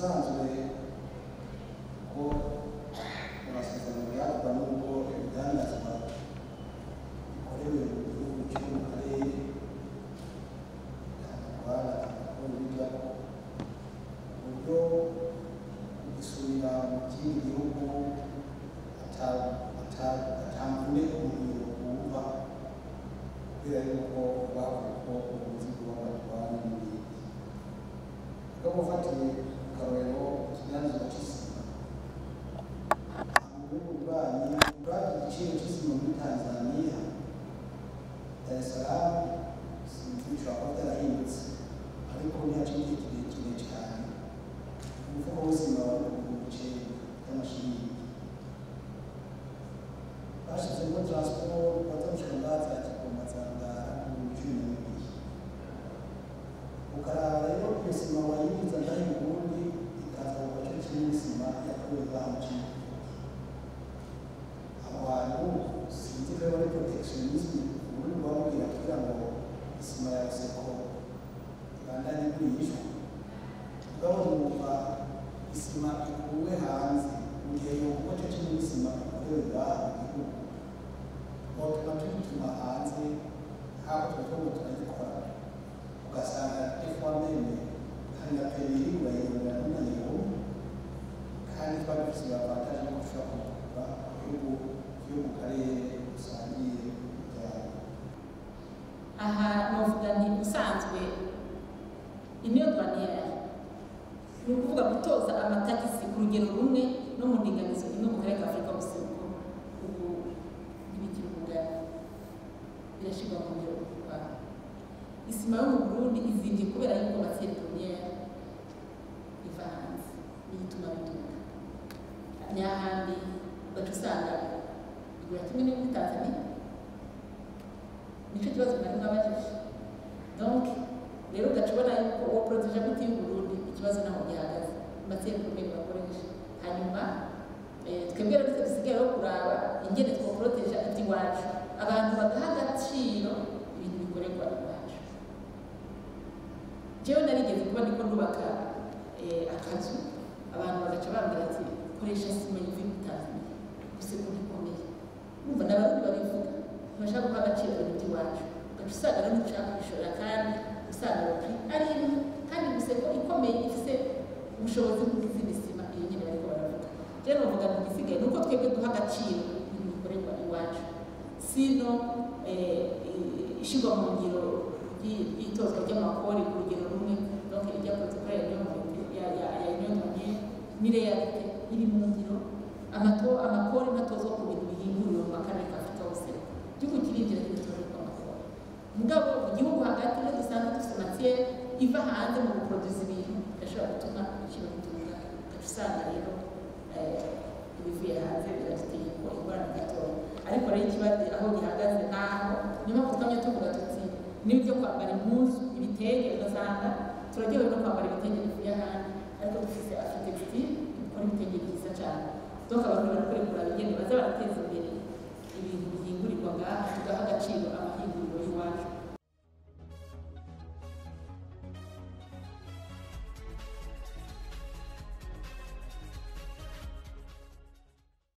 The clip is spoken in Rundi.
ubusanzwe ko amasezerano yagwa n'ubwo ibidandazwa bikorewe mu gihugu cyo mu karere ntabwo amakuru bijyaho ku buryo kugisubira mu kindi gihugu atamvune umuntu wumva kubera yuko bavuga ko umuzigo w'abatwara n'ibindi no gufatiye akarorero ikiganza cy'isima mu bihugu bibanyi ubwabyo igiciro cy'isima muri tanzaniya dar es salaam sinzi bishobora kuba byarahindutse ariko ntihaciye igihe kirekire cyane umufuko w'isima wari ku bice by'amashiringi bashyizemo transport batamshaka ngaza kigoma zangara mu cumi na bibiri ukaraba rero iyo sima wayibitsa ngaho i burundi ikaza mu gace kinini sima yakorewe banki abo bantu sinzi ko ari protectionism ubundi bamubwira kugira ngo isima ya seko ibandanye igurishwa mugabo numva isima ikuwe hanze mu gihe yumva gace kinini sima ikorewe ngaha mu gihugu motuma tuyituma hanze haba twebwe turayikora ugasanga efomene hari na periri urayibonera n'umunaniro kandi twari dufite avantaje yo gushobora kugura ibihugu byo mu karere dusangiye ibyaro aha novuga nti usanzwe iniyo douanière ni ukuvuga gutoza amatagisi ku rugero rumwe no mu ndinganizo imwe mu karere ka afurika y'ubuseruko ubu ntibikiri ubugari birashyirwa mu ngero mu rwanda isima yo mu burundi izimvye kubera yuko matiere premiere iva hanze niyo ituma biduka nyahandi ugaca usanga igura kimwe n'iyo muri tanzania nicyo kibazo mwari mwabajije donc rero ugaca ubona yuko uwo poroteje muti y'uburundi ikibazo naho gihagaze matiere premiere bakoresha hanyuma twebwe rero dusigaye rero kuraba ingene twoporoteja iby'iwacu abantu bagaha agaciro ibintu bikorerwa iwacu jewe narigeze kuba ndiko ndubaka akazu abantu bagaca bambwira ati koresha sima yive muri tanzania gusa ko ntikomeye urumva n'abarundi babivuga ntibashaka guha agaciro ibintu by'iwacu ugaca usanga rero ntushaka kubishorera kandi usanga bapri ari imwe kandi gusa ko ikomeye ifise ubushobozi bw'izindi sima iyo nyine bariko baravuga rero novuga ngo igisigaye ni uko twebwe duha agaciro ibintu bikorerwa iwacu sino ishyirwa mu ngiro y'itozwa ry'amakori ku rugero rumwe donc ijya protocole ya ya ya ya union douanière ni realite iri mu ngiro amato amakori natozwa ku bintu bihinguriwe mu makarere ka afurika hose igihugu kirinjira kigatorerwa amakori mugabo mu gihugu hagati iyo dusanzwe dufite matiere iva hanze mu guproduza ibintu bigashobora gutuma ibiciro bitunga ugaca usanga rero ibivuye hanze biraduteye ingorane gatoya ariko rero ikibazo aho gihagaze naho niyo mpamvu twamye tuvuga tuti n'ibyo kwambara impuzu ibitenge ugasanga turaryohewe no kwambara ibitenge bivuye ahandi ariko dufite afitextile ikora ibitenge byiza cyane donc abantu barakwiye kuraba